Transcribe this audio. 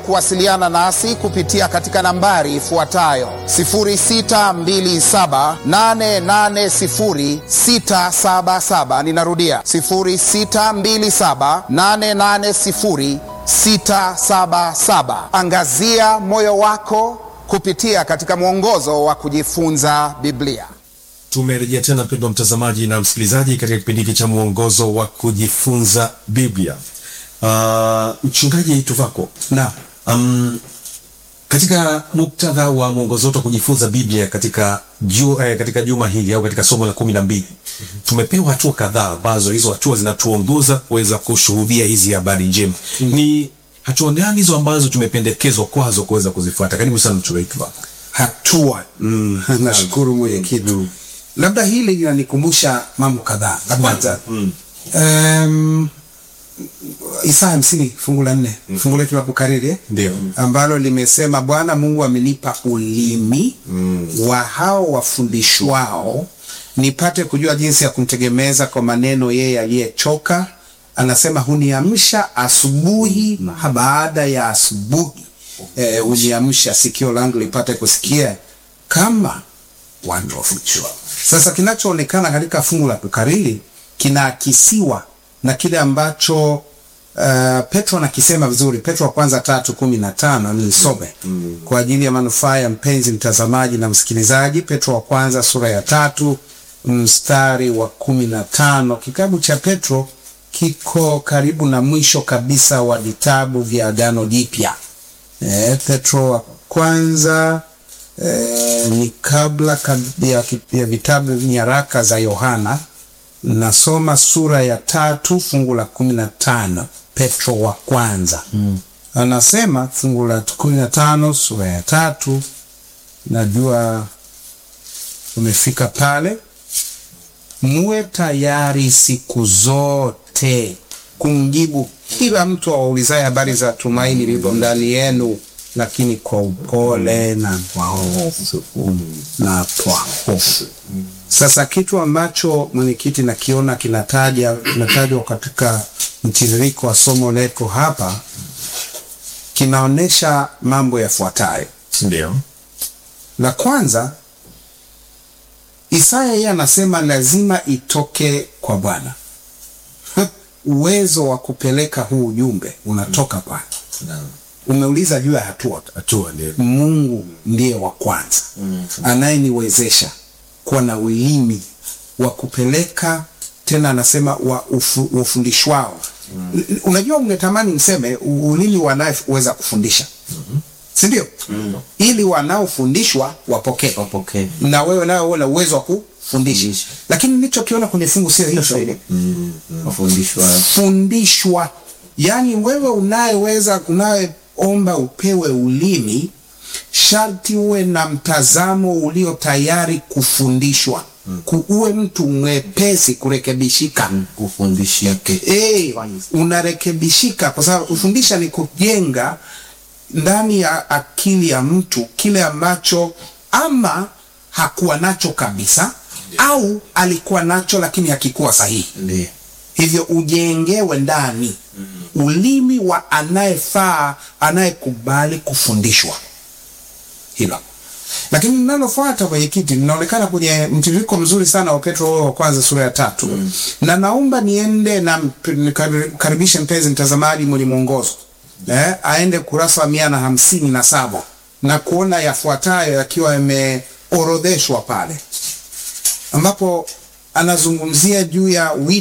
kuwasiliana nasi kupitia katika nambari ifuatayo 0627880677. Ninarudia 0627880677. Angazia moyo wako kupitia katika mwongozo wa kujifunza Biblia. Tumerejea tena mpendwa mtazamaji na msikilizaji katika kipindi hiki cha mwongozo wa kujifunza Biblia. Uh, mchungaji Tuvako, na um, katika muktadha wa mwongozo wetu wa kujifunza Biblia katika, ju, eh, katika juma hili au katika somo la kumi na mbili tumepewa hatua kadhaa ambazo hizo hatua zinatuongoza kuweza kushuhudia hizi habari njema. Ni hatua gani hizo ambazo tumependekezwa kwazo kuweza kuzifuata? Karibu sana mchungaji Tuvako. hatua mm. nashukuru mwenyekiti labda hili linanikumbusha mambo kadhaa la kwanza Mm. um, Isaya hamsini fungu la nne fungu letu la kukariri eh? Ndio. ambalo limesema Bwana Mungu amenipa ulimi wa hao wafundishwao nipate kujua jinsi ya kumtegemeza kwa maneno yeye aliyechoka. Anasema huniamsha asubuhi baada ya asubuhi, eh, huniamsha sikio langu lipate kusikia kama watu wafundishwao. Sasa kinachoonekana katika fungu la kukariri kinaakisiwa na kile ambacho uh, Petro anakisema vizuri. Petro wa kwanza tatu kumi na tano nilisome kwa ajili ya manufaa ya mpenzi mtazamaji na msikilizaji. Petro wa kwanza sura ya tatu mstari wa kumi na tano. Kitabu cha Petro kiko karibu na mwisho kabisa wa vitabu vya Agano Jipya. Eh, Petro wa kwanza eh, ni kabla kab- ya, ya vitabu nyaraka za Yohana. Nasoma sura ya tatu fungu la kumi na tano Petro wa kwanza mm. Anasema fungu la kumi na tano sura ya tatu, najua umefika pale. Muwe tayari siku zote kumjibu kila mtu awaulizaye habari za tumaini lililo ndani yenu, lakini kwa upole na kwa hofu na kwa hofu. Sasa kitu ambacho mwenyekiti nakiona kinataja kinatajwa katika mtiririko wa somo letu hapa kinaonyesha mambo yafuatayo. Ndio. La kwanza, Isaya yeye anasema lazima itoke kwa Bwana. Uwezo wa kupeleka huu ujumbe unatoka Bwana. Umeuliza juu ya hatua Hatua ndio. Mungu ndiye wa kwanza anayeniwezesha kuwa na ulimi wa kupeleka tena, anasema wa ufu, ufundishwao. N- Unajua, ungetamani mseme u- ulimi wanayeweza kufundisha, si ndio? Ili wanaofundishwa wapokee wapokee na wewe nawe uwe na uwezo wa kufundisha, Fundisha. lakini nilichokiona kwenye fungu sio hicho wafundishwa fundishwa yaani wewe unayeweza unayeomba upewe ulimi sharti uwe na mtazamo ulio tayari kufundishwa Ku- uwe mtu mwepesi kurekebishika kufundishia ke Eh, unarekebishika kwa sababu kufundisha ni kujenga ndani ya akili ya mtu kile ambacho ama hakuwa nacho kabisa au alikuwa nacho lakini hakikuwa sahihi ndio hivyo ujengewe ndani ulimi wa anayefaa anayekubali kufundishwa hilo lakini linalofuata mwenyekiti linaonekana kwenye mtiririko mzuri sana wa petro huo wa kwanza sura ya tatu mm. na naomba niende na mp- nikaribishe mpenzi mtazamaji mwenye mwongozo eh, aende kurasa wa mia na hamsini na saba na kuona yafuatayo yakiwa yameorodheshwa pale ambapo anazungumzia juu ya wito